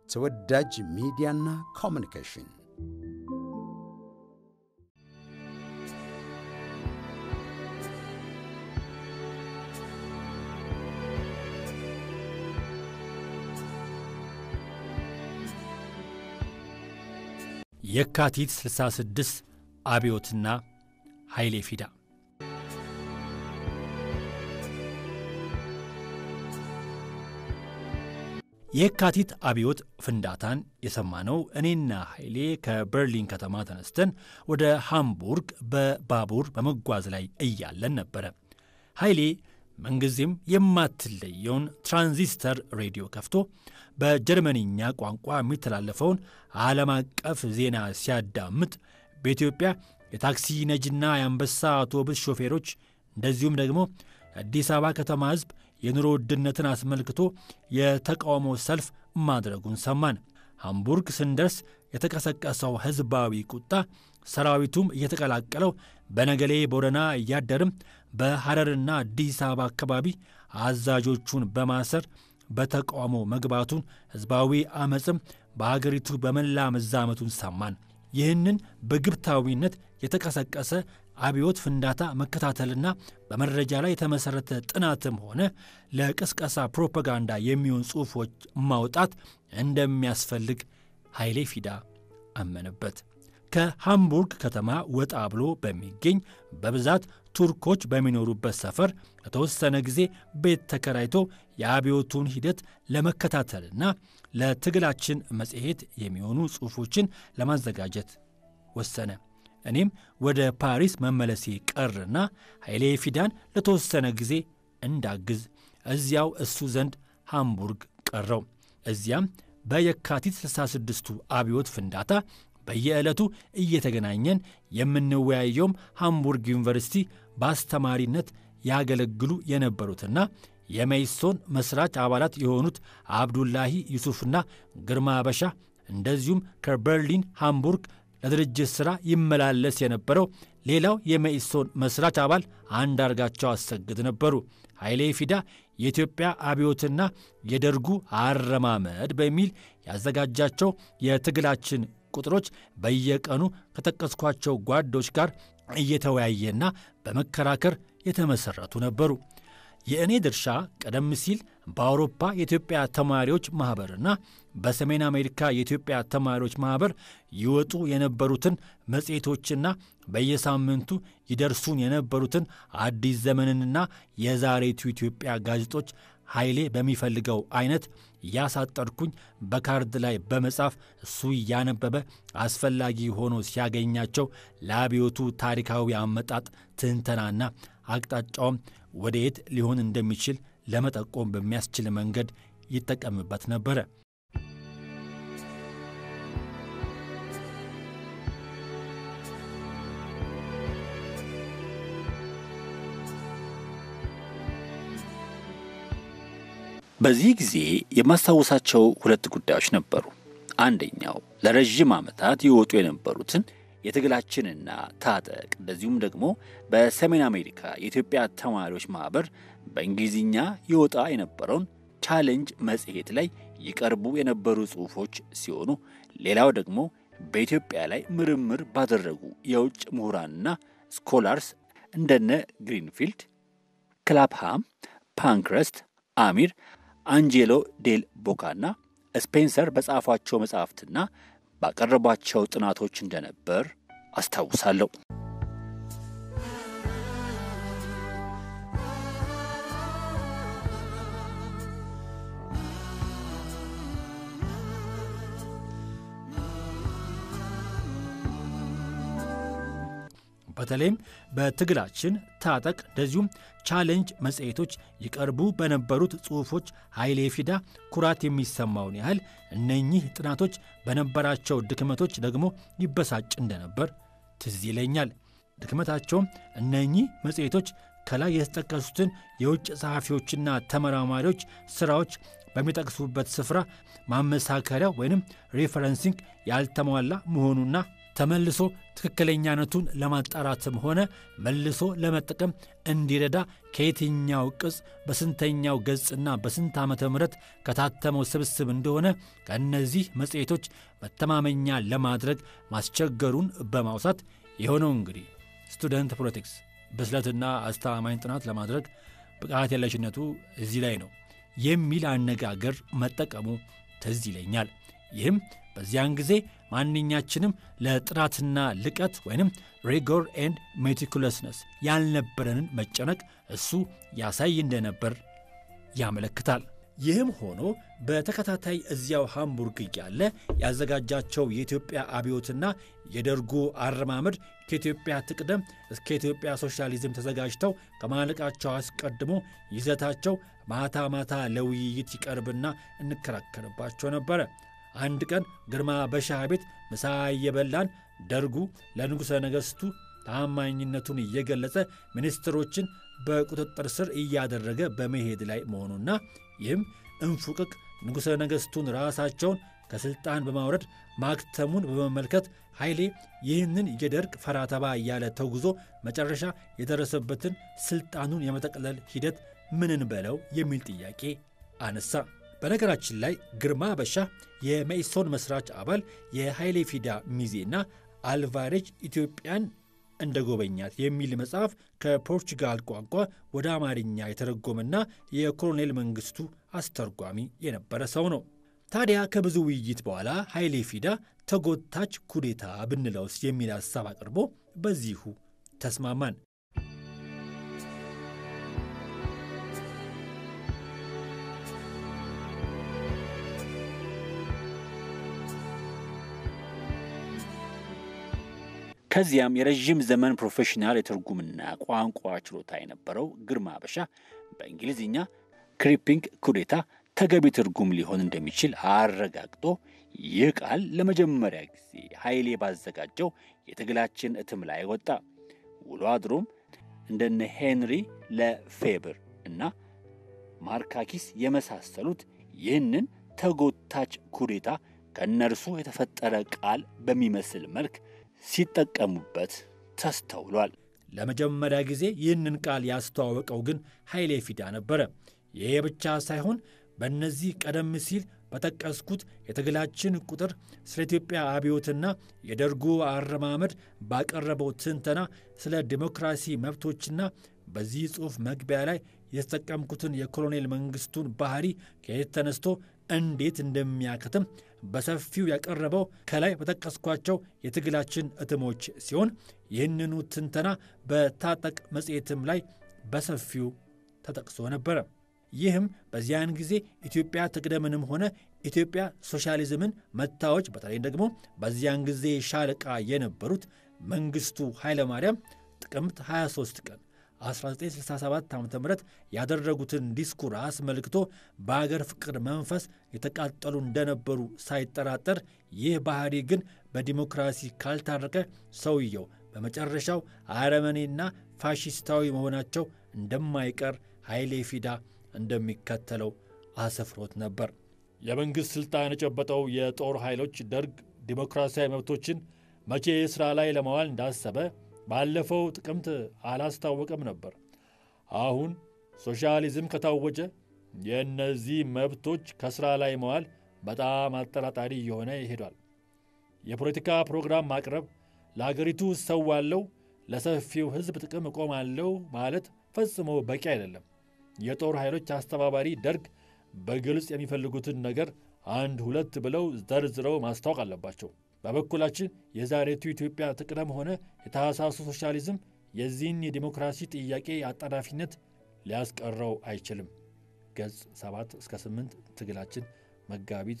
ተወዳጅ ሚዲያና ኮሚኒኬሽን የካቲት 66 አብዮትና ኃይሌ ፊዳ የካቲት አብዮት ፍንዳታን የሰማነው እኔና ኃይሌ ከበርሊን ከተማ ተነስተን ወደ ሃምቡርግ በባቡር በመጓዝ ላይ እያለን ነበረ። ኃይሌ ምንጊዜም የማትለየውን ትራንዚስተር ሬዲዮ ከፍቶ በጀርመንኛ ቋንቋ የሚተላለፈውን ዓለም አቀፍ ዜና ሲያዳምጥ በኢትዮጵያ የታክሲ ነጂና የአንበሳ አውቶቡስ ሾፌሮች እንደዚሁም ደግሞ የአዲስ አበባ ከተማ ሕዝብ የኑሮ ውድነትን አስመልክቶ የተቃውሞ ሰልፍ ማድረጉን ሰማን። ሃምቡርግ ስንደርስ የተቀሰቀሰው ሕዝባዊ ቁጣ ሰራዊቱም እየተቀላቀለው በነገሌ ቦረና እያደርም በሐረርና አዲስ አበባ አካባቢ አዛዦቹን በማሰር በተቃውሞ መግባቱን ሕዝባዊ ዐመፅም በአገሪቱ በመላ መዛመቱን ሰማን። ይህንን በግብታዊነት የተቀሰቀሰ አብዮት ፍንዳታ መከታተልና በመረጃ ላይ የተመሠረተ ጥናትም ሆነ ለቅስቀሳ ፕሮፓጋንዳ የሚሆን ጽሑፎች ማውጣት እንደሚያስፈልግ ኃይሌ ፊዳ አመነበት። ከሃምቡርግ ከተማ ወጣ ብሎ በሚገኝ በብዛት ቱርኮች በሚኖሩበት ሰፈር ለተወሰነ ጊዜ ቤት ተከራይቶ የአብዮቱን ሂደት ለመከታተልና ለትግላችን መጽሔት የሚሆኑ ጽሑፎችን ለማዘጋጀት ወሰነ። እኔም ወደ ፓሪስ መመለሴ ቀርና ኃይሌ ፊዳን ለተወሰነ ጊዜ እንዳግዝ እዚያው እሱ ዘንድ ሃምቡርግ ቀረው። እዚያም በየካቲት 66ቱ አብዮት ፍንዳታ በየዕለቱ እየተገናኘን የምንወያየውም ሃምቡርግ ዩኒቨርሲቲ በአስተማሪነት ያገለግሉ የነበሩትና የመይሶን መስራች አባላት የሆኑት አብዱላሂ ዩሱፍና ግርማ አበሻ እንደዚሁም ከበርሊን ሃምቡርግ ለድርጅት ሥራ ይመላለስ የነበረው ሌላው የመኢሶን መስራች አባል አንዳርጋቸው አሰግድ ነበሩ። ኃይሌ ፊዳ የኢትዮጵያ አብዮትና የደርጉ አረማመድ በሚል ያዘጋጃቸው የትግላችን ቁጥሮች በየቀኑ ከጠቀስኳቸው ጓዶች ጋር እየተወያየና በመከራከር የተመሠረቱ ነበሩ። የእኔ ድርሻ ቀደም ሲል በአውሮፓ የኢትዮጵያ ተማሪዎች ማኅበርና በሰሜን አሜሪካ የኢትዮጵያ ተማሪዎች ማኅበር ይወጡ የነበሩትን መጽሔቶችና በየሳምንቱ ይደርሱን የነበሩትን አዲስ ዘመንንና የዛሬቱ ኢትዮጵያ ጋዜጦች ኃይሌ በሚፈልገው አይነት እያሳጠርኩኝ በካርድ ላይ በመጻፍ እሱ እያነበበ አስፈላጊ ሆኖ ሲያገኛቸው ለአብዮቱ ታሪካዊ አመጣጥ ትንተናና አቅጣጫውም ወደየት ሊሆን እንደሚችል ለመጠቆም በሚያስችል መንገድ ይጠቀምበት ነበረ። በዚህ ጊዜ የማስታወሳቸው ሁለት ጉዳዮች ነበሩ። አንደኛው ለረዥም ዓመታት የወጡ የነበሩትን የትግላችንና ታጠቅ እንደዚሁም ደግሞ በሰሜን አሜሪካ የኢትዮጵያ ተማሪዎች ማኅበር በእንግሊዝኛ ይወጣ የነበረውን ቻሌንጅ መጽሔት ላይ ይቀርቡ የነበሩ ጽሑፎች ሲሆኑ ሌላው ደግሞ በኢትዮጵያ ላይ ምርምር ባደረጉ የውጭ ምሁራንና ስኮላርስ እንደነ ግሪንፊልድ፣ ክላፕሃም፣ ፓንክረስት፣ አሚር፣ አንጄሎ ዴል ቦካና ስፔንሰር በጻፏቸው መጻሕፍትና ባቀረቧቸው ጥናቶች እንደነበር አስታውሳለሁ። በተለይም በትግላችን ታጠቅ እንደዚሁም ቻሌንጅ መጽሔቶች ይቀርቡ በነበሩት ጽሑፎች ኃይሌ ፊዳ ኩራት የሚሰማውን ያህል እነኚህ ጥናቶች በነበራቸው ድክመቶች ደግሞ ይበሳጭ እንደነበር ትዝ ይለኛል። ድክመታቸውም እነኚህ መጽሔቶች ከላይ የተጠቀሱትን የውጭ ጸሐፊዎችና ተመራማሪዎች ሥራዎች በሚጠቅሱበት ስፍራ ማመሳከሪያ ወይንም ሬፈረንሲንግ ያልተሟላ መሆኑና ተመልሶ ትክክለኛነቱን ለማጣራትም ሆነ መልሶ ለመጠቀም እንዲረዳ ከየትኛው ቅጽ በስንተኛው ገጽና በስንት ዓመተ ምሕረት ከታተመው ስብስብ እንደሆነ ከእነዚህ መጽሔቶች መተማመኛ ለማድረግ ማስቸገሩን በማውሳት የሆነው እንግዲህ ስቱደንት ፖለቲክስ ብስለትና አስተማማኝ ጥናት ለማድረግ ብቃት የለሽነቱ እዚህ ላይ ነው የሚል አነጋገር መጠቀሙ ትዝ ይለኛል። ይህም በዚያን ጊዜ ማንኛችንም ለጥራትና ልቀት ወይንም ሪጎር ኤንድ ሜቲኩለስነስ ያልነበረንን መጨነቅ እሱ ያሳይ እንደነበር ያመለክታል። ይህም ሆኖ በተከታታይ እዚያው ሃምቡርግ እያለ ያዘጋጃቸው የኢትዮጵያ አብዮትና የደርጉ አረማመድ ከኢትዮጵያ ትቅደም እስከ ኢትዮጵያ ሶሻሊዝም ተዘጋጅተው ከማለቃቸው አስቀድሞ ይዘታቸው ማታ ማታ ለውይይት ይቀርብና እንከራከርባቸው ነበረ። አንድ ቀን ግርማ በሻህ ቤት ምሳ እየበላን ደርጉ ለንጉሠ ነገሥቱ ታማኝነቱን እየገለጸ ሚኒስትሮችን በቁጥጥር ስር እያደረገ በመሄድ ላይ መሆኑና ይህም እንፉቅቅ ንጉሠ ነገሥቱን ራሳቸውን ከሥልጣን በማውረድ ማክተሙን በመመልከት ኃይሌ ይህንን የደርግ ፈራተባ እያለ ተጉዞ መጨረሻ የደረሰበትን ሥልጣኑን የመጠቅለል ሂደት ምንን በለው የሚል ጥያቄ አነሳ። በነገራችን ላይ ግርማ በሻ የመኢሶን መስራች አባል የኃይሌ ፊዳ ሚዜና አልቫሬጅ ኢትዮጵያን እንደ ጎበኛት የሚል መጽሐፍ ከፖርቹጋል ቋንቋ ወደ አማርኛ የተረጎመና የኮሎኔል መንግስቱ አስተርጓሚ የነበረ ሰው ነው። ታዲያ ከብዙ ውይይት በኋላ ኃይሌ ፊዳ ተጎታች ኩዴታ ብንለውስ የሚል ሐሳብ አቅርቦ በዚሁ ተስማማን። ከዚያም የረዥም ዘመን ፕሮፌሽናል የትርጉምና ቋንቋ ችሎታ የነበረው ግርማ በሻ በእንግሊዝኛ ክሪፒንግ ኩዴታ ተገቢ ትርጉም ሊሆን እንደሚችል አረጋግጦ ይህ ቃል ለመጀመሪያ ጊዜ ኃይሌ ባዘጋጀው የትግላችን እትም ላይ ወጣ። ውሎ አድሮም እንደነ ሄንሪ ለፌብር እና ማርካኪስ የመሳሰሉት ይህንን ተጎታች ኩዴታ ከእነርሱ የተፈጠረ ቃል በሚመስል መልክ ሲጠቀሙበት ተስተውሏል። ለመጀመሪያ ጊዜ ይህንን ቃል ያስተዋወቀው ግን ኃይሌ ፊዳ ነበረ። ይሄ ብቻ ሳይሆን በእነዚህ ቀደም ሲል በጠቀስኩት የትግላችን ቁጥር ስለ ኢትዮጵያ አብዮትና የደርጉ አረማመድ ባቀረበው ትንተና ስለ ዲሞክራሲ መብቶችና በዚህ ጽሑፍ መግቢያ ላይ የተጠቀምኩትን የኮሎኔል መንግስቱን ባህሪ ከየት ተነስቶ እንዴት እንደሚያከትም በሰፊው ያቀረበው ከላይ በጠቀስኳቸው የትግላችን እትሞች ሲሆን ይህንኑ ትንተና በታጠቅ መጽሔትም ላይ በሰፊው ተጠቅሶ ነበረ። ይህም በዚያን ጊዜ ኢትዮጵያ ትቅደምንም ሆነ ኢትዮጵያ ሶሻሊዝምን መታዎች በተለይ ደግሞ በዚያን ጊዜ ሻለቃ የነበሩት መንግስቱ ኃይለማርያም ጥቅምት 23 ቀን 1967 ዓ ም ያደረጉትን ዲስኩር አስመልክቶ በአገር ፍቅር መንፈስ የተቃጠሉ እንደነበሩ ሳይጠራጠር ይህ ባህሪ ግን በዲሞክራሲ ካልታረቀ ሰውየው በመጨረሻው አረመኔና ፋሺስታዊ መሆናቸው እንደማይቀር ኃይሌ ፊዳ እንደሚከተለው አሰፍሮት ነበር። የመንግሥት ሥልጣን የጨበጠው የጦር ኃይሎች ደርግ ዲሞክራሲያዊ መብቶችን መቼ ሥራ ላይ ለማዋል እንዳሰበ ባለፈው ጥቅምት አላስታወቀም ነበር። አሁን ሶሻሊዝም ከታወጀ የእነዚህ መብቶች ከሥራ ላይ መዋል በጣም አጠራጣሪ እየሆነ ይሄዷል። የፖለቲካ ፕሮግራም ማቅረብ፣ ለአገሪቱ እሰዋለሁ፣ ለሰፊው ሕዝብ ጥቅም እቆማለሁ ማለት ፈጽሞ በቂ አይደለም። የጦር ኃይሎች አስተባባሪ ደርግ በግልጽ የሚፈልጉትን ነገር አንድ ሁለት ብለው ዘርዝረው ማስታወቅ አለባቸው። በበኩላችን የዛሬቱ ኢትዮጵያ ትቅደም ሆነ የታህሳሱ ሶሻሊዝም የዚህን የዲሞክራሲ ጥያቄ አጣዳፊነት ሊያስቀረው አይችልም። ገጽ 7 እስከ 8 ትግላችን መጋቢት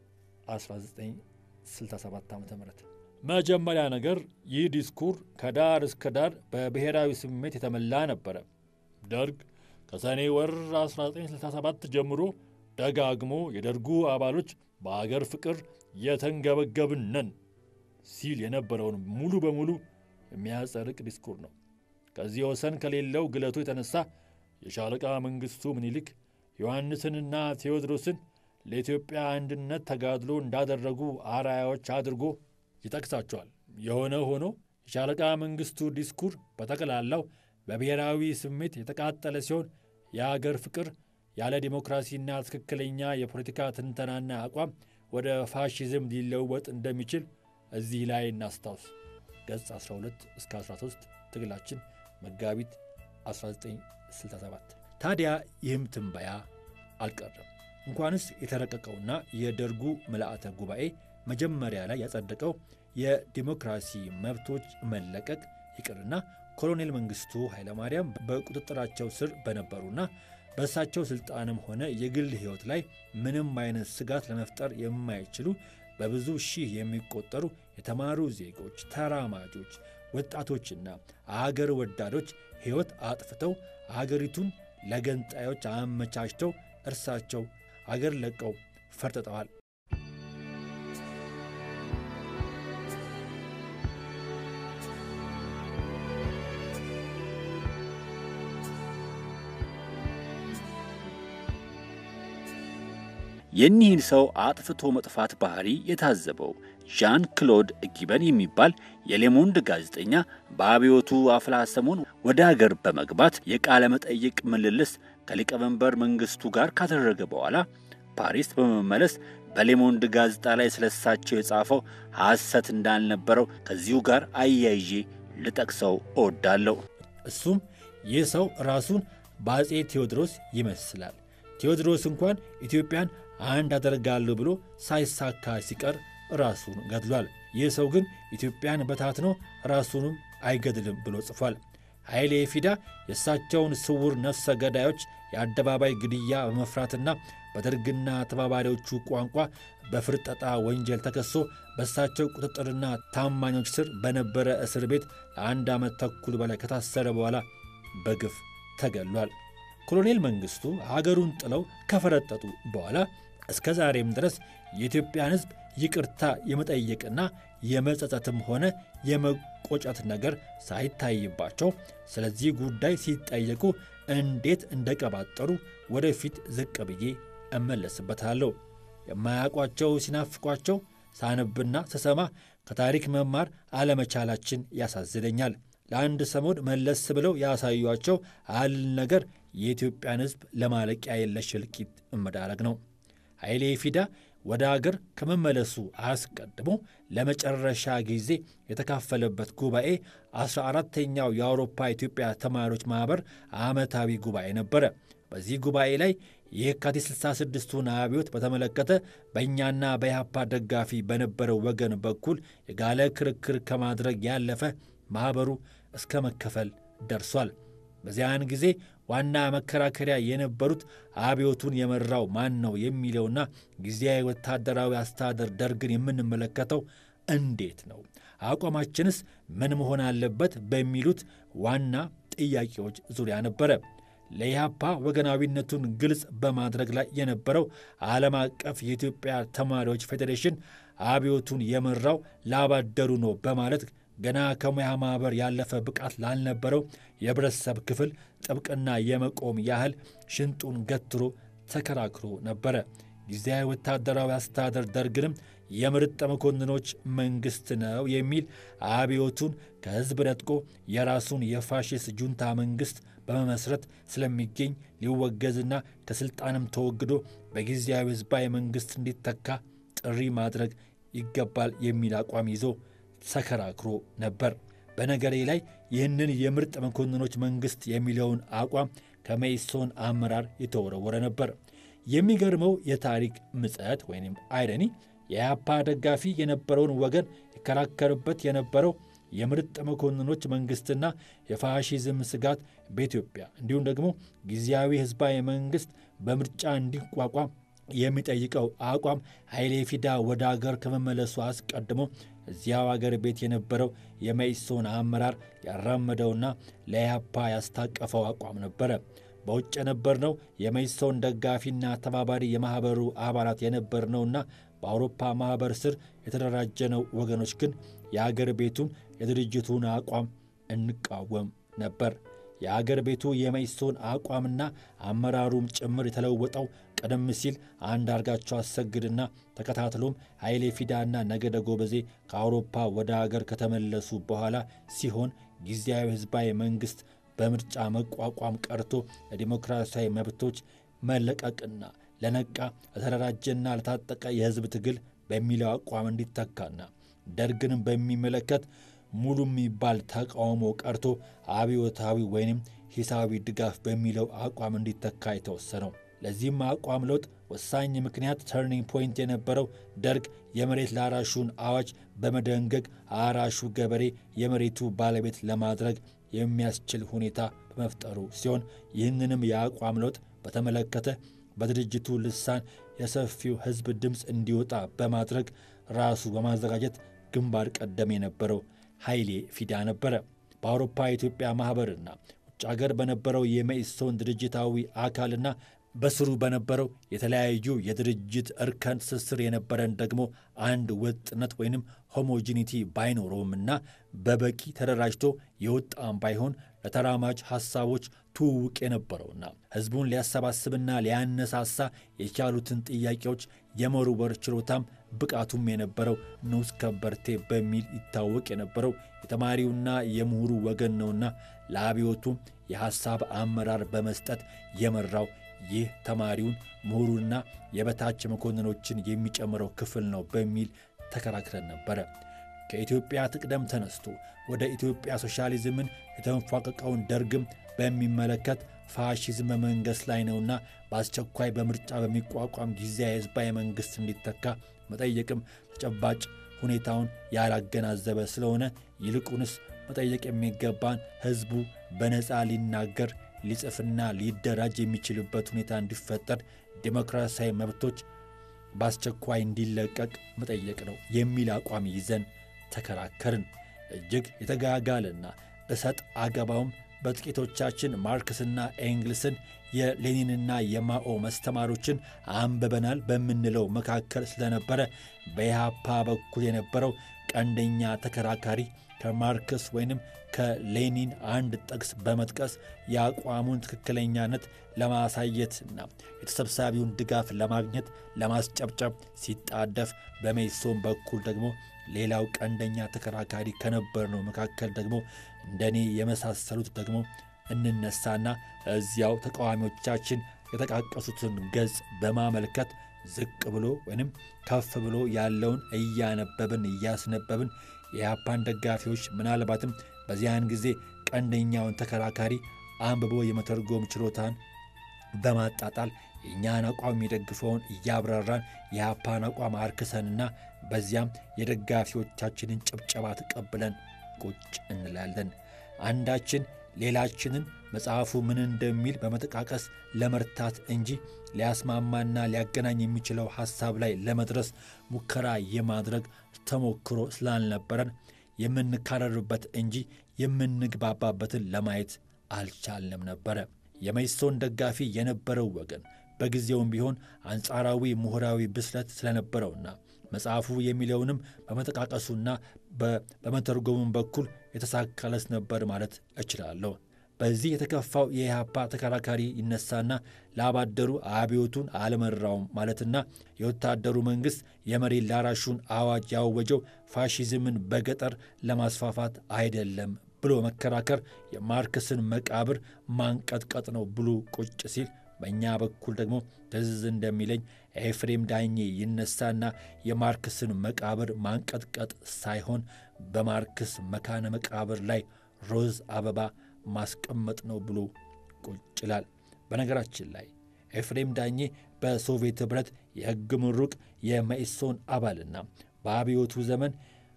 1967 ዓ ም መጀመሪያ ነገር ይህ ዲስኩር ከዳር እስከ ዳር በብሔራዊ ስሜት የተሞላ ነበረ። ደርግ ከሰኔ ወር 1967 ጀምሮ ደጋግሞ የደርጉ አባሎች በአገር ፍቅር የተንገበገብን ነን ሲል የነበረውን ሙሉ በሙሉ የሚያጸድቅ ዲስኩር ነው። ከዚህ ወሰን ከሌለው ግለቱ የተነሳ የሻለቃ መንግሥቱ ምኒልክ ዮሐንስንና ቴዎድሮስን ለኢትዮጵያ አንድነት ተጋድሎ እንዳደረጉ አርአያዎች አድርጎ ይጠቅሳቸዋል። የሆነ ሆኖ የሻለቃ መንግሥቱ ዲስኩር በጠቅላላው በብሔራዊ ስሜት የተቃጠለ ሲሆን የአገር ፍቅር ያለ ዲሞክራሲና ትክክለኛ የፖለቲካ ትንተናና አቋም ወደ ፋሽዝም ሊለወጥ እንደሚችል እዚህ ላይ እናስታውስ። ገጽ 12 እስከ 13 ትግላችን መጋቢት 1967። ታዲያ ይህም ትንበያ አልቀረም። እንኳንስ የተረቀቀውና የደርጉ ምልአተ ጉባኤ መጀመሪያ ላይ ያጸደቀው የዲሞክራሲ መብቶች መለቀቅ ይቅርና ኮሎኔል መንግሥቱ ኃይለማርያም በቁጥጥራቸው ስር በነበሩና በእሳቸው ሥልጣንም ሆነ የግል ሕይወት ላይ ምንም አይነት ስጋት ለመፍጠር የማይችሉ በብዙ ሺህ የሚቆጠሩ የተማሩ ዜጎች፣ ተራማጆች፣ ወጣቶችና አገር ወዳዶች ሕይወት አጥፍተው አገሪቱን ለገንጣዮች አመቻችተው እርሳቸው አገር ለቀው ፈርጥጠዋል። የኒህን ሰው አጥፍቶ መጥፋት ባህሪ የታዘበው ዣን ክሎድ ጊበን የሚባል የሌሞንድ ጋዜጠኛ በአብዮቱ አፍላ ሰሞን ወደ አገር በመግባት የቃለ መጠይቅ ምልልስ ከሊቀመንበር መንግሥቱ ጋር ካደረገ በኋላ ፓሪስ በመመለስ በሌሞንድ ጋዜጣ ላይ ስለሳቸው የጻፈው ሐሰት እንዳልነበረው ከዚሁ ጋር አያይዤ ልጠቅሰው እወዳለሁ። እሱም ይህ ሰው ራሱን በአፄ ቴዎድሮስ ይመስላል። ቴዎድሮስ እንኳን ኢትዮጵያን አንድ አደርጋለሁ ብሎ ሳይሳካ ሲቀር ራሱን ገድሏል። ይህ ሰው ግን ኢትዮጵያን በታትኖ ራሱንም አይገድልም ብሎ ጽፏል። ኃይሌ ፊዳ የእሳቸውን ስውር ነፍሰ ገዳዮች የአደባባይ ግድያ በመፍራትና በደርግና ተባባሪዎቹ ቋንቋ በፍርጠጣ ወንጀል ተከሶ በእሳቸው ቁጥጥርና ታማኞች ስር በነበረ እስር ቤት ለአንድ ዓመት ተኩል በላይ ከታሰረ በኋላ በግፍ ተገሏል። ኮሎኔል መንግሥቱ አገሩን ጥለው ከፈረጠጡ በኋላ እስከ ዛሬም ድረስ የኢትዮጵያን ሕዝብ ይቅርታ የመጠየቅና የመጸጸትም ሆነ የመቆጨት ነገር ሳይታይባቸው ስለዚህ ጉዳይ ሲጠየቁ እንዴት እንደቀባጠሩ ወደፊት ዝቅ ብዬ እመለስበታለሁ። የማያውቋቸው ሲናፍቋቸው ሳነብና ስሰማ ከታሪክ መማር አለመቻላችን ያሳዝነኛል። ለአንድ ሰሞን መለስ ብለው ያሳዩቸው አል ነገር የኢትዮጵያን ሕዝብ ለማለቂያ የለሽ እልቂት መዳረግ ነው። ኃይሌ ፊዳ ወደ አገር ከመመለሱ አስቀድሞ ለመጨረሻ ጊዜ የተካፈለበት ጉባኤ አስራ አራተኛው የአውሮፓ ኢትዮጵያ ተማሪዎች ማኅበር ዓመታዊ ጉባኤ ነበረ። በዚህ ጉባኤ ላይ የካቲት 66ቱን አብዮት በተመለከተ በእኛና በኢህአፓ ደጋፊ በነበረው ወገን በኩል የጋለ ክርክር ከማድረግ ያለፈ ማኅበሩ እስከ መከፈል ደርሷል። በዚያን ጊዜ ዋና መከራከሪያ የነበሩት አብዮቱን የመራው ማን ነው የሚለውና ጊዜያዊ ወታደራዊ አስተዳደር ደርግን የምንመለከተው እንዴት ነው፣ አቋማችንስ ምን መሆን አለበት በሚሉት ዋና ጥያቄዎች ዙሪያ ነበረ። ለኢህአፓ ወገናዊነቱን ግልጽ በማድረግ ላይ የነበረው ዓለም አቀፍ የኢትዮጵያ ተማሪዎች ፌዴሬሽን አብዮቱን የመራው ላባደሩ ነው በማለት ገና ከሙያ ማኅበር ያለፈ ብቃት ላልነበረው የህብረተሰብ ክፍል ጥብቅና የመቆም ያህል ሽንጡን ገትሮ ተከራክሮ ነበረ። ጊዜያዊ ወታደራዊ አስተዳደር ደርግንም የምርጥ መኮንኖች መንግሥት ነው የሚል አብዮቱን ከሕዝብ ነጥቆ የራሱን የፋሽስት ጁንታ መንግሥት በመመስረት ስለሚገኝ ሊወገዝና ከሥልጣንም ተወግዶ በጊዜያዊ ሕዝባዊ መንግሥት እንዲተካ ጥሪ ማድረግ ይገባል የሚል አቋም ይዞ ተከራክሮ ነበር። በነገሬ ላይ ይህንን የምርጥ መኮንኖች መንግሥት የሚለውን አቋም ከመኢሶን አመራር የተወረወረ ነበር። የሚገርመው የታሪክ ምጸት ወይም አይረኒ የኢህአፓ ደጋፊ የነበረውን ወገን ይከራከርበት የነበረው የምርጥ መኮንኖች መንግሥትና የፋሺዝም ስጋት በኢትዮጵያ እንዲሁም ደግሞ ጊዜያዊ ሕዝባዊ መንግሥት በምርጫ እንዲቋቋም የሚጠይቀው አቋም ኃይሌ ፊዳ ወደ አገር ከመመለሱ አስቀድሞ እዚያው አገር ቤት የነበረው የመኢሶን አመራር ያራመደውና ለኢህአፓ ያስታቀፈው አቋም ነበረ። በውጭ የነበርነው የመኢሶን ደጋፊና ተባባሪ የማኅበሩ አባላት የነበርነውና በአውሮፓ ማኅበር ስር የተደራጀነው ወገኖች ግን የአገር ቤቱን የድርጅቱን አቋም እንቃወም ነበር። የአገር ቤቱ የመኢሶን አቋምና አመራሩም ጭምር የተለወጠው ቀደም ሲል አንዳርጋቸው አሰግድና ተከታትሎም ኃይሌ ፊዳና ነገደ ጎበዜ ከአውሮፓ ወደ አገር ከተመለሱ በኋላ ሲሆን ጊዜያዊ ሕዝባዊ መንግሥት በምርጫ መቋቋም ቀርቶ ለዲሞክራሲያዊ መብቶች መለቀቅና ለነቃ ለተደራጀና ለታጠቀ የሕዝብ ትግል በሚለው አቋም እንዲተካና ደርግንም በሚመለከት ሙሉ የሚባል ተቃውሞ ቀርቶ አብዮታዊ ወይንም ሂሳዊ ድጋፍ በሚለው አቋም እንዲተካ የተወሰነው። ለዚህም አቋም ለውጥ ወሳኝ ምክንያት ተርኒንግ ፖይንት የነበረው ደርግ የመሬት ላራሹን አዋጅ በመደንገግ አራሹ ገበሬ የመሬቱ ባለቤት ለማድረግ የሚያስችል ሁኔታ በመፍጠሩ ሲሆን ይህንንም የአቋም ለውጥ በተመለከተ በድርጅቱ ልሳን የሰፊው ሕዝብ ድምፅ እንዲወጣ በማድረግ ራሱ በማዘጋጀት ግንባር ቀደም የነበረው ኃይሌ ፊዳ ነበረ። በአውሮፓ የኢትዮጵያ ማኅበርና ውጭ አገር በነበረው የመኢሶን ድርጅታዊ አካልና በስሩ በነበረው የተለያዩ የድርጅት እርከን ትስስር የነበረን ደግሞ አንድ ወጥነት ወይንም ሆሞጂኒቲ ባይኖረውምና በበቂ ተደራጅቶ የወጣም ባይሆን ለተራማጅ ሐሳቦች ትውውቅ የነበረውና ሕዝቡን ሊያሰባስብና ሊያነሳሳ የቻሉትን ጥያቄዎች የመወርወር ችሎታም ብቃቱም የነበረው ንዑስ ከበርቴ በሚል ይታወቅ የነበረው የተማሪውና የምሁሩ ወገን ነውና ለአብዮቱም የሐሳብ አመራር በመስጠት የመራው ይህ ተማሪውን ምሁሩና የበታች መኮንኖችን የሚጨምረው ክፍል ነው በሚል ተከራክረን ነበረ። ከኢትዮጵያ ትቅደም ተነስቶ ወደ ኢትዮጵያ ሶሻሊዝምን የተንፏቀቀውን ደርግም በሚመለከት ፋሺዝም በመንገስ ላይ ነውና በአስቸኳይ በምርጫ በሚቋቋም ጊዜያዊ ሕዝባዊ መንግሥት እንዲተካ መጠየቅም ተጨባጭ ሁኔታውን ያላገናዘበ ስለሆነ ይልቁንስ መጠየቅ የሚገባን ሕዝቡ በነፃ ሊናገር ሊጽፍና ሊደራጅ የሚችልበት ሁኔታ እንዲፈጠር ዴሞክራሲያዊ መብቶች በአስቸኳይ እንዲለቀቅ መጠየቅ ነው የሚል አቋም ይዘን ተከራከርን። እጅግ የተጋጋለና እሰጥ አገባውም በጥቂቶቻችን ማርክስና ኤንግልስን የሌኒንና የማኦ መስተማሮችን አንብበናል በምንለው መካከል ስለነበረ በኢህአፓ በኩል የነበረው ቀንደኛ ተከራካሪ ከማርክስ ወይንም ከሌኒን አንድ ጥቅስ በመጥቀስ የአቋሙን ትክክለኛነት ለማሳየትና የተሰብሳቢውን ድጋፍ ለማግኘት ለማስጨብጨብ ሲጣደፍ፣ በሜሶን በኩል ደግሞ ሌላው ቀንደኛ ተከራካሪ ከነበርነው መካከል ደግሞ እንደኔ የመሳሰሉት ደግሞ እንነሳና እዚያው ተቃዋሚዎቻችን የጠቃቀሱትን ገጽ በማመልከት ዝቅ ብሎ ወይንም ከፍ ብሎ ያለውን እያነበብን እያስነበብን የኢህአፓን ደጋፊዎች ምናልባትም በዚያን ጊዜ ቀንደኛውን ተከራካሪ አንብቦ የመተርጎም ችሎታን በማጣጣል የእኛን አቋም የሚደግፈውን እያብራራን የኢህአፓን አቋም አርክሰንና በዚያም የደጋፊዎቻችንን ጭብጨባ ተቀብለን ቁጭ እንላለን። አንዳችን ሌላችንን መጽሐፉ ምን እንደሚል በመጠቃቀስ ለመርታት እንጂ ሊያስማማና ሊያገናኝ የሚችለው ሐሳብ ላይ ለመድረስ ሙከራ የማድረግ ተሞክሮ ስላልነበረን የምንካረርበት እንጂ የምንግባባበትን ለማየት አልቻልንም ነበረ። የመኢሶን ደጋፊ የነበረው ወገን በጊዜውም ቢሆን አንጻራዊ ምሁራዊ ብስለት ስለነበረውና መጽሐፉ የሚለውንም በመጠቃቀሱና በመተርጎሙም በኩል የተሳካለስ ነበር ማለት እችላለሁ። በዚህ የተከፋው የኢህአፓ ተከራካሪ ይነሳና ላባደሩ አብዮቱን አልመራውም ማለትና የወታደሩ መንግሥት የመሬት ላራሹን አዋጅ ያወጀው ፋሺዝምን በገጠር ለማስፋፋት አይደለም ብሎ መከራከር የማርክስን መቃብር ማንቀጥቀጥ ነው ብሎ ቁጭ ሲል በእኛ በኩል ደግሞ ትዝ እንደሚለኝ ኤፍሬም ዳኜ ይነሳና የማርክስን መቃብር ማንቀጥቀጥ ሳይሆን በማርክስ መካነ መቃብር ላይ ሮዝ አበባ ማስቀመጥ ነው ብሎ ቁጭ ይላል። በነገራችን ላይ ኤፍሬም ዳኜ በሶቪየት ኅብረት የሕግ ምሩቅ የመኢሶን አባልና በአብዮቱ ዘመን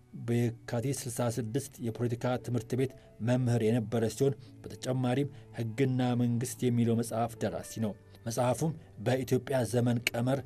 በየካቲት 66 የፖለቲካ ትምህርት ቤት መምህር የነበረ ሲሆን በተጨማሪም ሕግና መንግሥት የሚለው መጽሐፍ ደራሲ ነው። መጽሐፉም በኢትዮጵያ ዘመን ቀመር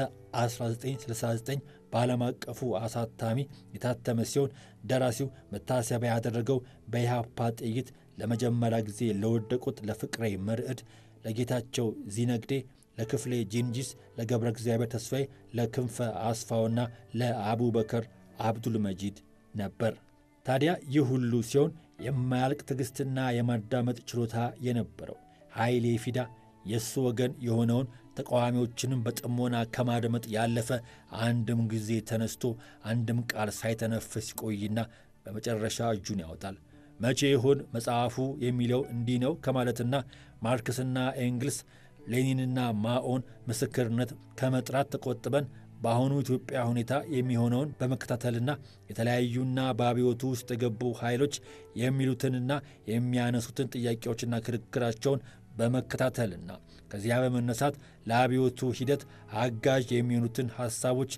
በ1969 በዓለም አቀፉ አሳታሚ የታተመ ሲሆን ደራሲው መታሰቢያ ያደረገው በኢህአፓ ጥይት ለመጀመሪያ ጊዜ ለወደቁት ለፍቅሬ መርዕድ፣ ለጌታቸው ዚነግዴ፣ ለክፍሌ ጂንጂስ፣ ለገብረ እግዚአብሔር ተስፋዬ፣ ለክንፈ አስፋውና ለአቡበከር አብዱል መጂድ ነበር። ታዲያ ይህ ሁሉ ሲሆን የማያልቅ ትዕግሥትና የማዳመጥ ችሎታ የነበረው ኃይሌ ፊዳ የእሱ ወገን የሆነውን ተቃዋሚዎችንም በጥሞና ከማድመጥ ያለፈ አንድም ጊዜ ተነስቶ አንድም ቃል ሳይተነፍስ ሲቆይና በመጨረሻ እጁን ያወጣል። መቼ ይሆን መጽሐፉ የሚለው እንዲህ ነው ከማለትና ማርክስና ኤንግልስ ሌኒንና ማኦን ምስክርነት ከመጥራት ተቆጥበን በአሁኑ ኢትዮጵያ ሁኔታ የሚሆነውን በመከታተልና የተለያዩና በአብዮቱ ውስጥ የገቡ ኃይሎች የሚሉትንና የሚያነሱትን ጥያቄዎችና ክርክራቸውን በመከታተልና ከዚያ በመነሳት ለአብዮቱ ሂደት አጋዥ የሚሆኑትን ሐሳቦች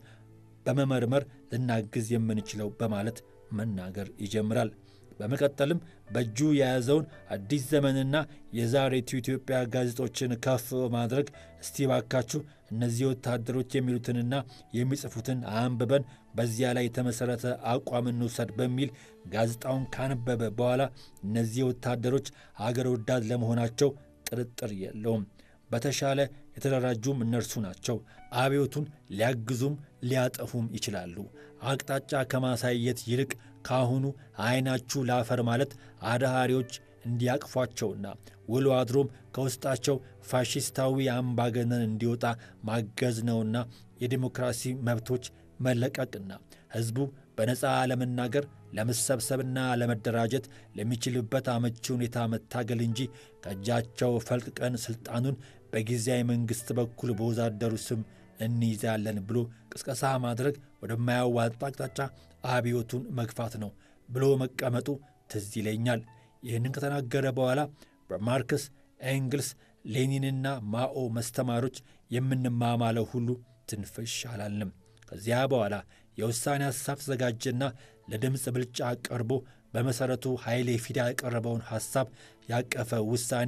በመመርመር ልናግዝ የምንችለው በማለት መናገር ይጀምራል። በመቀጠልም በእጁ የያዘውን አዲስ ዘመንና የዛሬቱ ኢትዮጵያ ጋዜጦችን ከፍ በማድረግ እስቲ ባካችሁ እነዚህ ወታደሮች የሚሉትንና የሚጽፉትን አንብበን በዚያ ላይ የተመሠረተ አቋም እንውሰድ በሚል ጋዜጣውን ካነበበ በኋላ እነዚህ ወታደሮች አገር ወዳድ ለመሆናቸው ጥርጥር የለውም። በተሻለ የተደራጁም እነርሱ ናቸው። አብዮቱን ሊያግዙም ሊያጠፉም ይችላሉ። አቅጣጫ ከማሳየት ይልቅ ካሁኑ ዓይናችሁ ላፈር ማለት አድሃሪዎች እንዲያቅፏቸውና ውሎ አድሮም ከውስጣቸው ፋሽስታዊ አምባገነን እንዲወጣ ማገዝ ነውና የዲሞክራሲ መብቶች መለቀቅና ሕዝቡ በነፃ ለመናገር ለመሰብሰብና ለመደራጀት ለሚችልበት አመቺ ሁኔታ መታገል እንጂ ከእጃቸው ፈልቅቀን ሥልጣኑን በጊዜያዊ መንግሥት በኩል በወዛደሩ ስም እንይዛለን ብሎ ቅስቀሳ ማድረግ ወደማያዋጣ አቅጣጫ አብዮቱን መግፋት ነው ብሎ መቀመጡ ትዝ ይለኛል። ይህንን ከተናገረ በኋላ በማርክስ ኤንግልስ፣ ሌኒንና ማኦ መስተማሮች የምንማማለው ሁሉ ትንፍሽ አላልንም። ከዚያ በኋላ የውሳኔ ሐሳብ ተዘጋጀና ለድምፅ ብልጫ ቀርቦ በመሠረቱ ኃይሌ ፊዳ የቀረበውን ሐሳብ ያቀፈ ውሳኔ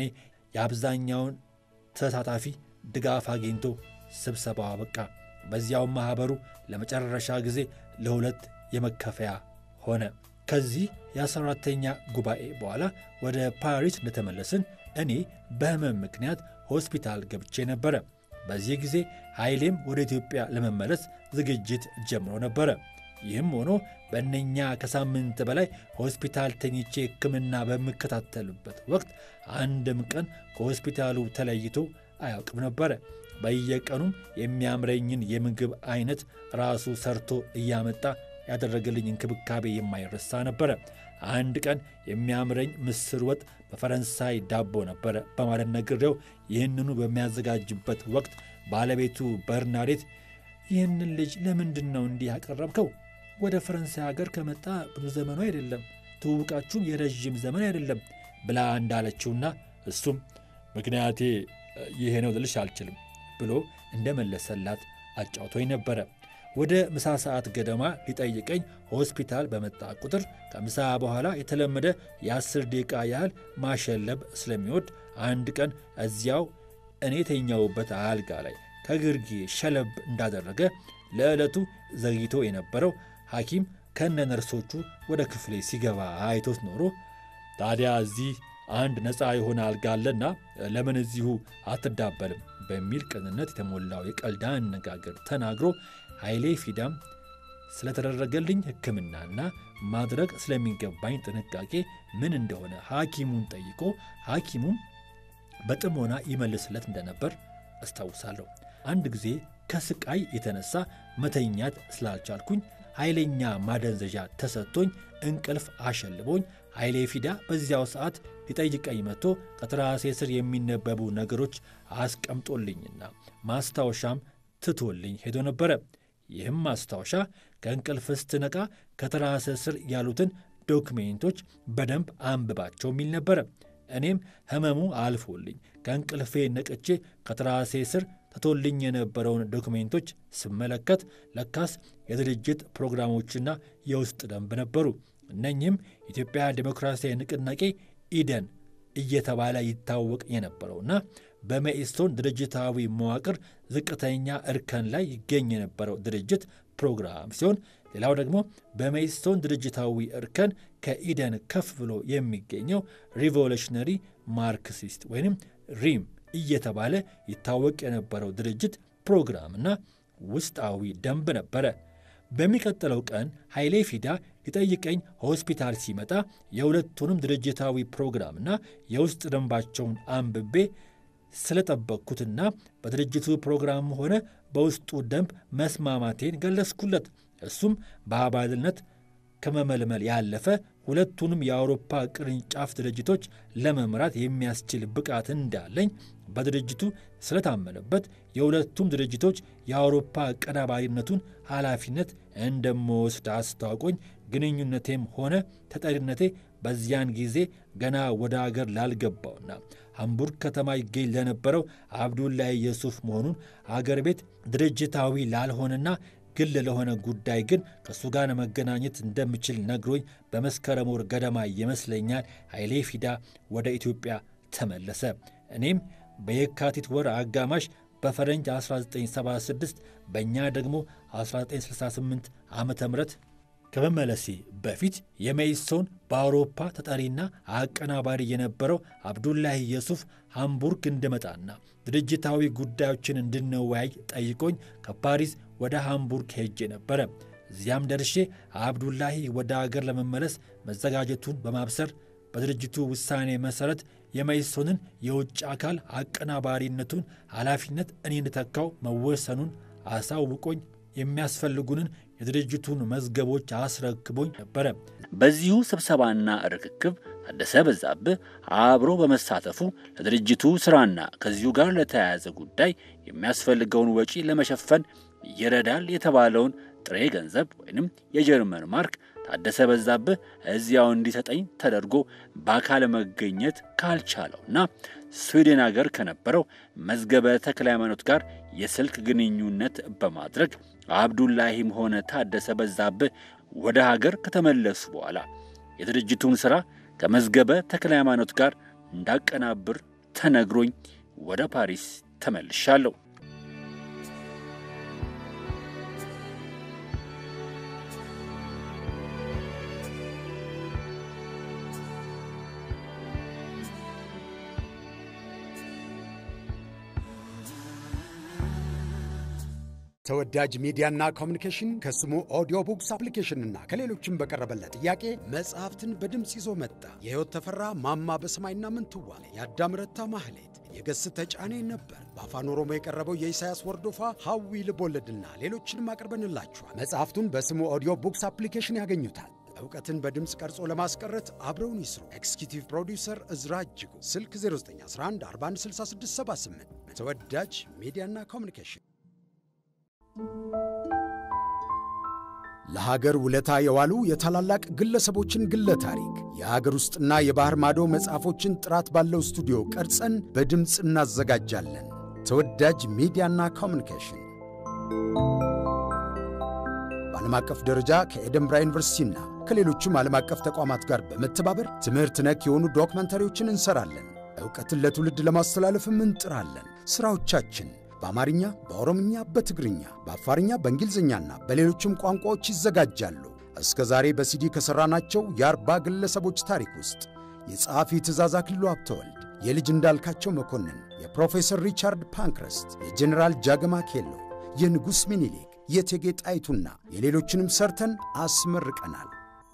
የአብዛኛውን ተሳታፊ ድጋፍ አግኝቶ ስብሰባው አበቃ። በዚያውም ማኅበሩ ለመጨረሻ ጊዜ ለሁለት የመከፈያ ሆነ። ከዚህ የአስራ አራተኛ ጉባኤ በኋላ ወደ ፓሪስ እንደተመለስን እኔ በሕመም ምክንያት ሆስፒታል ገብቼ ነበረ። በዚህ ጊዜ ኃይሌም ወደ ኢትዮጵያ ለመመለስ ዝግጅት ጀምሮ ነበረ። ይህም ሆኖ በእነኛ ከሳምንት በላይ ሆስፒታል ተኝቼ ሕክምና በምከታተልበት ወቅት አንድም ቀን ከሆስፒታሉ ተለይቶ አያውቅም ነበረ። በየቀኑም የሚያምረኝን የምግብ አይነት ራሱ ሰርቶ እያመጣ ያደረገልኝ እንክብካቤ የማይረሳ ነበረ። አንድ ቀን የሚያምረኝ ምስር ወጥ በፈረንሳይ ዳቦ ነበረ በማለት ነግሬው ይህንኑ በሚያዘጋጅበት ወቅት ባለቤቱ በርናዴት ይህንን ልጅ ለምንድን ነው እንዲህ ያቀረብከው? ወደ ፈረንሳይ ሀገር ከመጣ ብዙ ዘመኑ አይደለም፣ ትውውቃችሁም የረዥም ዘመን አይደለም ብላ እንዳለችውና እሱም ምክንያቴ ይሄ ነው ልልሽ አልችልም ብሎ እንደመለሰላት አጫውቶኝ ነበረ። ወደ ምሳ ሰዓት ገደማ ሊጠይቀኝ ሆስፒታል በመጣ ቁጥር ከምሳ በኋላ የተለመደ የአስር ደቂቃ ያህል ማሸለብ ስለሚወድ አንድ ቀን እዚያው እኔ የተኛውበት አልጋ ላይ ከግርጌ ሸለብ እንዳደረገ ለዕለቱ ዘግይቶ የነበረው ሐኪም ከነ ነርሶቹ ወደ ክፍሌ ሲገባ አይቶት ኖሮ ታዲያ እዚህ አንድ ነፃ የሆነ አልጋ አለና ለምን እዚሁ አትዳበልም በሚል ቅንነት የተሞላው የቀልድ አነጋገር ተናግሮ ኃይሌ ፊዳም ስለተደረገልኝ ሕክምናና ማድረግ ስለሚገባኝ ጥንቃቄ ምን እንደሆነ ሐኪሙን ጠይቆ ሐኪሙም በጥሞና ይመልስለት እንደነበር አስታውሳለሁ። አንድ ጊዜ ከስቃይ የተነሳ መተኛት ስላልቻልኩኝ ኃይለኛ ማደንዘዣ ተሰጥቶኝ እንቅልፍ አሸልቦኝ ኃይሌ ፊዳ በዚያው ሰዓት ሊጠይቀኝ መጥቶ ከትራሴ ስር የሚነበቡ ነገሮች አስቀምጦልኝና ማስታወሻም ትቶልኝ ሄዶ ነበረ። ይህም ማስታወሻ ከእንቅልፍ ስትነቃ ከትራስ ስር ያሉትን ዶክሜንቶች በደንብ አንብባቸው የሚል ነበረ። እኔም ሕመሙ አልፎልኝ ከእንቅልፌ ነቅቼ ከትራሴ ስር ተቶልኝ የነበረውን ዶክሜንቶች ስመለከት ለካስ የድርጅት ፕሮግራሞችና የውስጥ ደንብ ነበሩ። እነኚህም ኢትዮጵያ ዴሞክራሲያዊ ንቅናቄ ኢደን እየተባለ ይታወቅ የነበረውና በመኢሶን ድርጅታዊ መዋቅር ዝቅተኛ እርከን ላይ ይገኝ የነበረው ድርጅት ፕሮግራም ሲሆን ሌላው ደግሞ በመኢሶን ድርጅታዊ እርከን ከኢደን ከፍ ብሎ የሚገኘው ሪቮሉሽነሪ ማርክሲስት ወይም ሪም እየተባለ ይታወቅ የነበረው ድርጅት ፕሮግራምና ውስጣዊ ደንብ ነበረ። በሚቀጥለው ቀን ኃይሌ ፊዳ ሊጠይቀኝ ሆስፒታል ሲመጣ የሁለቱንም ድርጅታዊ ፕሮግራምና የውስጥ ደንባቸውን አንብቤ ስለጠበቅኩትና በድርጅቱ ፕሮግራም ሆነ በውስጡ ደንብ መስማማቴን ገለጽኩለት። እሱም በአባልነት ከመመልመል ያለፈ ሁለቱንም የአውሮፓ ቅርንጫፍ ድርጅቶች ለመምራት የሚያስችል ብቃት እንዳለኝ በድርጅቱ ስለታመነበት የሁለቱም ድርጅቶች የአውሮፓ ቀዳባሪነቱን ኃላፊነት እንደምወስድ አስታውቆኝ ግንኙነቴም ሆነ ተጠሪነቴ በዚያን ጊዜ ገና ወደ አገር ላልገባውና ሃምቡርግ ከተማ ይገኝ ለነበረው አብዱላይ የሱፍ መሆኑን አገር ቤት ድርጅታዊ ላልሆነና ግል ለሆነ ጉዳይ ግን ከእሱ ጋር መገናኘት እንደምችል ነግሮኝ በመስከረም ወር ገደማ ይመስለኛል ኃይሌ ፊዳ ወደ ኢትዮጵያ ተመለሰ። እኔም በየካቲት ወር አጋማሽ በፈረንጅ 1976 በእኛ ደግሞ 1968 ዓ ም ከመመለሴ በፊት የመኢሶን በአውሮፓ ተጠሪና አቀናባሪ የነበረው አብዱላሂ የሱፍ ሃምቡርግ እንድመጣና ድርጅታዊ ጉዳዮችን እንድንወያይ ጠይቆኝ ከፓሪስ ወደ ሃምቡርግ ሄጄ ነበረ። እዚያም ደርሼ አብዱላሂ ወደ አገር ለመመለስ መዘጋጀቱን በማብሰር በድርጅቱ ውሳኔ መሠረት የመኢሶንን የውጭ አካል አቀናባሪነቱን ኃላፊነት እኔ እንድተካው መወሰኑን አሳውቆኝ የሚያስፈልጉንን የድርጅቱን መዝገቦች አስረክቦኝ ነበረ። በዚሁ ስብሰባና ርክክብ ታደሰ በዛብህ አብሮ በመሳተፉ ለድርጅቱ ሥራና ከዚሁ ጋር ለተያያዘ ጉዳይ የሚያስፈልገውን ወጪ ለመሸፈን ይረዳል የተባለውን ጥሬ ገንዘብ ወይንም የጀርመን ማርክ ታደሰ በዛብህ እዚያው እንዲሰጠኝ ተደርጎ በአካል መገኘት ካልቻለውና ስዊድን አገር ከነበረው መዝገበ ተክለ ሃይማኖት ጋር የስልክ ግንኙነት በማድረግ አብዱላሂም ሆነ ታደሰ በዛብህ ወደ ሀገር ከተመለሱ በኋላ የድርጅቱን ሥራ ከመዝገበ ተክለ ሃይማኖት ጋር እንዳቀናብር ተነግሮኝ ወደ ፓሪስ ተመልሻለሁ። ተወዳጅ ሚዲያና ኮሚኒኬሽን ከስሙ ኦዲዮ ቡክስ አፕሊኬሽንና ከሌሎችም በቀረበለት ጥያቄ መጽሐፍትን በድምፅ ይዞ መጣ። የሕይወት ተፈራ ማማ በሰማይና ምንትዋብ፣ የአዳም ረታ ማህሌት፣ የገስ ተጫኔ ነበር። በአፋን ኦሮሞ የቀረበው የኢሳያስ ወርዶፋ ሐዊ ልቦለድና ሌሎችንም አቅርበንላችኋል። መጽሐፍቱን በስሙ ኦዲዮ ቡክስ አፕሊኬሽን ያገኙታል። እውቀትን በድምፅ ቀርጾ ለማስቀረት አብረውን ይስሩ። ኤክስኪዩቲቭ ፕሮዲውሰር እዝራ እጅጉ፣ ስልክ 0911 416678። ተወዳጅ ሚዲያና ኮሚኒኬሽን ለሀገር ውለታ የዋሉ የታላላቅ ግለሰቦችን ግለ ታሪክ የሀገር ውስጥና የባህር ማዶ መጽሐፎችን ጥራት ባለው ስቱዲዮ ቀርጸን በድምፅ እናዘጋጃለን። ተወዳጅ ሚዲያና ኮሚኒኬሽን በዓለም አቀፍ ደረጃ ከኤደንብራ ዩኒቨርሲቲና ከሌሎችም ዓለም አቀፍ ተቋማት ጋር በመተባበር ትምህርት ነክ የሆኑ ዶክመንታሪዎችን እንሰራለን። ዕውቀትን ለትውልድ ለማስተላለፍም እንጥራለን። ሥራዎቻችን በአማርኛ፣ በኦሮምኛ፣ በትግርኛ፣ በአፋርኛ፣ በእንግሊዝኛና በሌሎችም ቋንቋዎች ይዘጋጃሉ። እስከ ዛሬ በሲዲ ከሠራናቸው የአርባ ግለሰቦች ታሪክ ውስጥ የጸሐፊ ትእዛዝ አክሊሉ ሀብተወልድ፣ የልጅ እንዳልካቸው መኮንን፣ የፕሮፌሰር ሪቻርድ ፓንክረስት፣ የጀኔራል ጃገማ ኬሎ፣ የንጉሥ ሚኒሊክ፣ የእቴጌ ጣይቱና የሌሎችንም ሰርተን አስመርቀናል።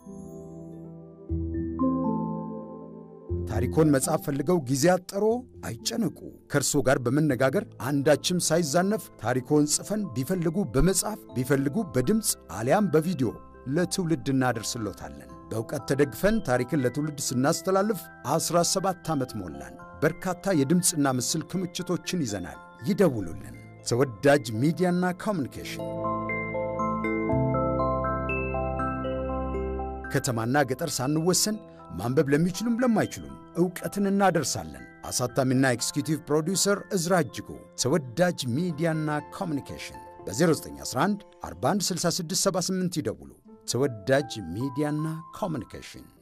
ታሪኮን መጽሐፍ ፈልገው ጊዜ አጠሮ አይጨነቁ። ከእርሶ ጋር በመነጋገር አንዳችም ሳይዛነፍ ታሪኮን ጽፈን ቢፈልጉ በመጽሐፍ ቢፈልጉ በድምፅ አሊያም በቪዲዮ ለትውልድ እናደርስሎታለን። በእውቀት ተደግፈን ታሪክን ለትውልድ ስናስተላልፍ 17 ዓመት ሞላን። በርካታ የድምፅና ምስል ክምችቶችን ይዘናል። ይደውሉልን። ተወዳጅ ሚዲያና ኮሚኒኬሽን ከተማና ገጠር ሳንወሰን ማንበብ ለሚችሉም ለማይችሉም ዕውቀትን እናደርሳለን። አሳታሚና ኤክስኪዩቲቭ ፕሮዲውሰር እዝራ እጅጉ። ተወዳጅ ሚዲያና ኮሚኒኬሽን በ0911 416678 ይደውሉ። ተወዳጅ ሚዲያና ኮሚኒኬሽን